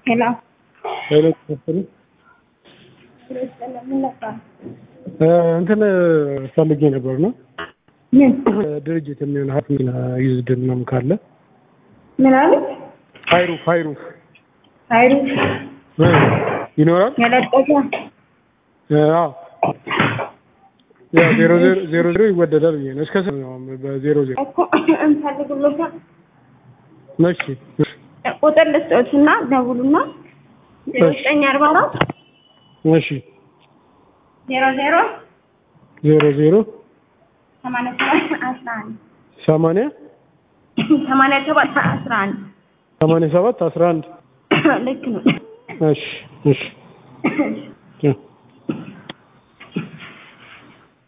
ሄሎ ሄሎ ተፈሪ እንትን ፈልጌ ነበር ነው ምን ድርጅት የሚሆን ሀት ሚና ዩዝድ ምናምን ካለ ምን አሉት? ሀይሩፍ ሀይሩፍ ሀይሩ እ ይኖራል። የለጠፈ አዎ ያው ዜሮ ዜሮ ዜሮ ዜሮ ይወደዳል ብዬ ነው። እስከ ስንት ነው በዜሮ ዜሮ? እኮ እንፈልግሎታል። እሺ ቁጥር ልስጦትና ደውሉና ዘጠኝ አርባ አራት እሺ ዜሮ ዜሮ ዜሮ ዜሮ ሰማንያ ሰባት አስራ አንድ ሰማንያ ሰማንያ ሰባት አስራ አንድ ሰማንያ ሰባት አስራ አንድ ልክ ነው። እሺ እሺ